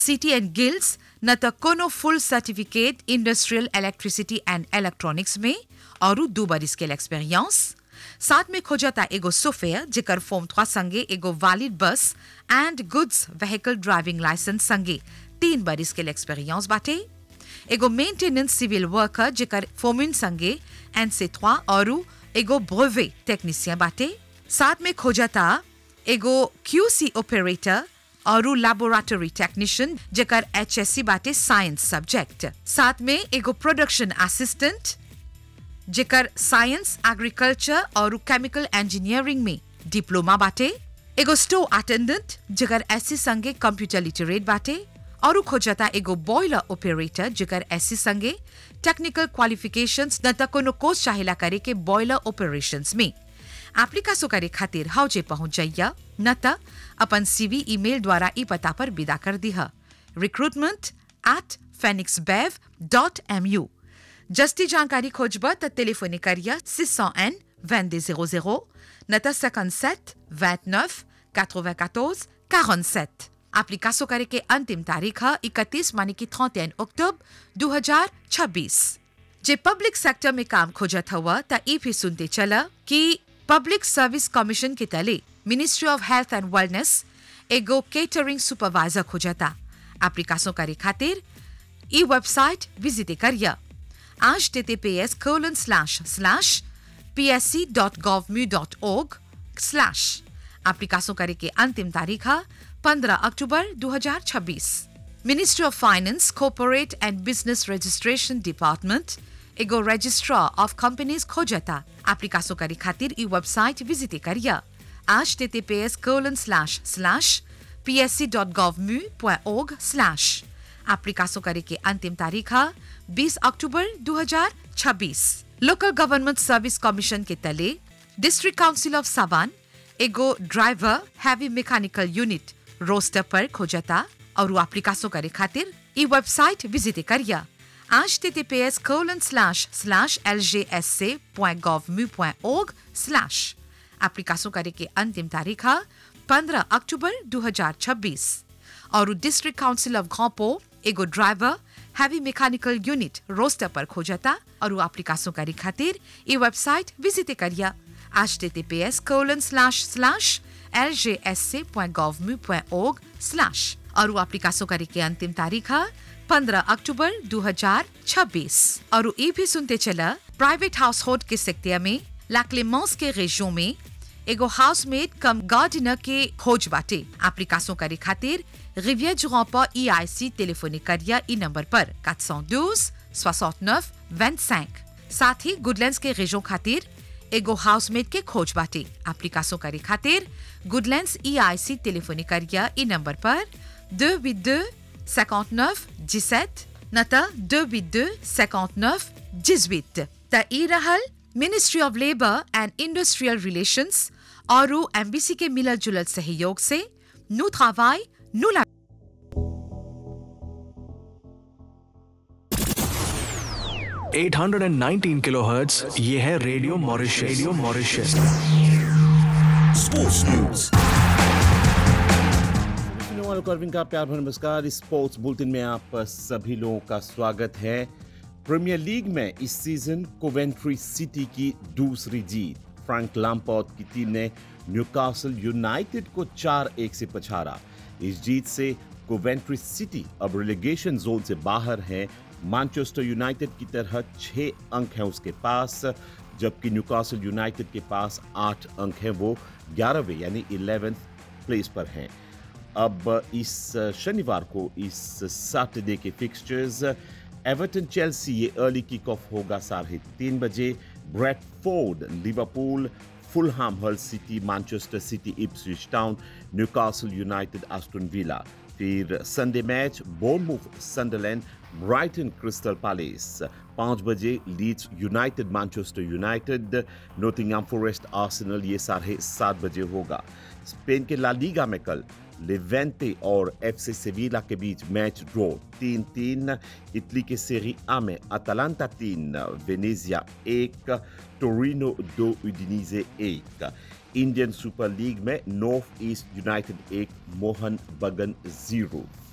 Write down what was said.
city and guilds न त कोनो full certificate industrial electricity and electronics में और दू बरिस के एक्सपीरियंस साथ में खोजता एगो सोफेयर जेकर फॉर्म थ्वा संगे एगो valid bus and goods vehicle driving licence संगे तीन बरिस के एक्सपीरियंस बाटे एगो मेंटेनेंस सिविल वर्कर जेकर फोमिन संगे एंड से थ्वा और एगो ब्रोवे टेक्नीशियन बाटे साथ में खोजता एगो क्यूसी ऑपरेटर और लैबोरेटरी टेक्नीशियन जेकर एचएससी बाटे साइंस सब्जेक्ट साथ में एगो प्रोडक्शन असिस्टेंट जेकर साइंस एग्रीकल्चर और केमिकल इंजीनियरिंग में डिप्लोमा बाटे एगो स्टोर अटेंडेंट जेकर एससी संगे कंप्यूटर लिटरेट बाटे और खोजता एगो बॉयलर ऑपरेटर जेकर एससी संगे टेक्निकल क्वालिफिकेशंस न त कोनो कोर्स चाहेला करे के बॉयलर ऑपरेशंस में एप्लीकासो करे खातिर हौजे पहुंच जाइया न त अपन सीवी ईमेल द्वारा ई पता पर विदा कर दिह recruitment at Phoenix bev dot M U जस्ती जानकारी खोजब त टेलीफोनी करिया 601 2200 न त 57 29 94 47 एप्लीकासो करे के अंतिम तारीख है 31 मानी की 31 अक्टूबर 2026 जे पब्लिक सेक्टर में काम खोजत हुआ त ई भी सुनते चला कि पब्लिक सर्विस कमीशन के तले ministry of health and wellness एगो केटरिंग सुपरवाइजर खोजता एप्लीकासो करे खातिर ई वेबसाइट विजिट करिया https colon slash slash psc.gov.org slash एप्लीकासों करे के अंतिम तारीख है 15 अक्टूबर 2026 ministry of finance corporate and business registration department एगो रजिस्ट्रार ऑफ कंपनीज खोजता एप्लीकासों करे खातिर ई वेबसाइट विजिट करिया https colon slash slash psc.gov.org slash एप्लीकासों करे के अंतिम तारीख है 20 अक्टूबर 2026 लोकल गवर्नमेंट सर्विस कमीशन के तले डिस्ट्रिक्ट काउंसिल ऑफ साबान एगो driver heavy mechanical unit roster पर खोजता और एप्लीकासों करे खातिर ई वेबसाइट विजिट करिया https colon slash slash ljsc.gov.org slash एप्लीकासों करे के अंतिम तारीख है 15 अक्टूबर 2026 और डिस्ट्रिक्ट काउंसिल ऑफ घोपो एगो driver heavy mechanical unit roster पर खोजता और एप्लीकासों करे खातिर ई वेबसाइट विजिट करिया https colon slash slash ljsc.gov.org slash और एप्लीकासों करे के अंतिम तारीख है 15 अक्टूबर 2026 और ये भी सुनते चला प्राइवेट हाउस होल्ड के सेक्टर में लाक्लेमोस के रेजो में एगो हाउसमेट कम गार्डनर के खोज बाटे एप्लीकासों करे खातिर रिवियर जुरापा ई आई सी टेलीफोनिक करिया ई नंबर पर 412 69 25 साथ ही गुडलैंड्स के रेजो खातिर एगो हाउसमेट के खोज बाटे एप्लीकासों करे खातिर गुडलैंड्स ई आई सी टेलीफोनिक करिया ई नंबर पर 282 59 17 न त 282 59 18 त ई रहल ministry of labour and industrial relations और एमबीसी के मिलल जुलल सहयोग से नु travail, nous la 819 किलोहर्ट्ज ये है radio Mauritius radio Mauritius sports news वालों को अरविंद का प्यार भरा नमस्कार इस स्पोर्ट्स बुलेटिन में आप सभी लोगों का स्वागत है प्रीमियर लीग में इस सीजन कोवेंट्री सिटी की दूसरी जीत फ्रैंक लैम्पॉर्ट की टीम ने न्यूकासल यूनाइटेड को चार एक से पछाड़ा इस जीत से कोवेंट्री सिटी अब रिलेगेशन जोन से बाहर है मैनचेस्टर यूनाइटेड की तरह छह अंक हैं उसके पास जबकि न्यूकासल यूनाइटेड के पास आठ अंक हैं वो ग्यारहवें यानी इलेवेंथ प्लेस पर हैं अब इस शनिवार को इस सैटरडे के फिक्सचर्स एवर्टन चेल्सी ये अर्ली किक ऑफ होगा साढ़े तीन बजे Bradford Liverpool Fulham Hull City Manchester City Ipswich Town Newcastle United Aston Villa फिर Sunday match Bournemouth Sunderland Brighton Crystal Palace पाँच बजे Leeds United Manchester United Nottingham Forest Arsenal ये साढ़े सात बजे होगा स्पेन के ला लीगा में कल लिवेंटे और एफसी सेविला के बीच मैच ड्रॉ तीन तीन इटली के सेरी आ में अटलांटा तीन वेनेजिया एक टोरिनो दो उडिनीजे एक इंडियन सुपर लीग में नॉर्थ ईस्ट यूनाइटेड एक मोहन बगन जीरो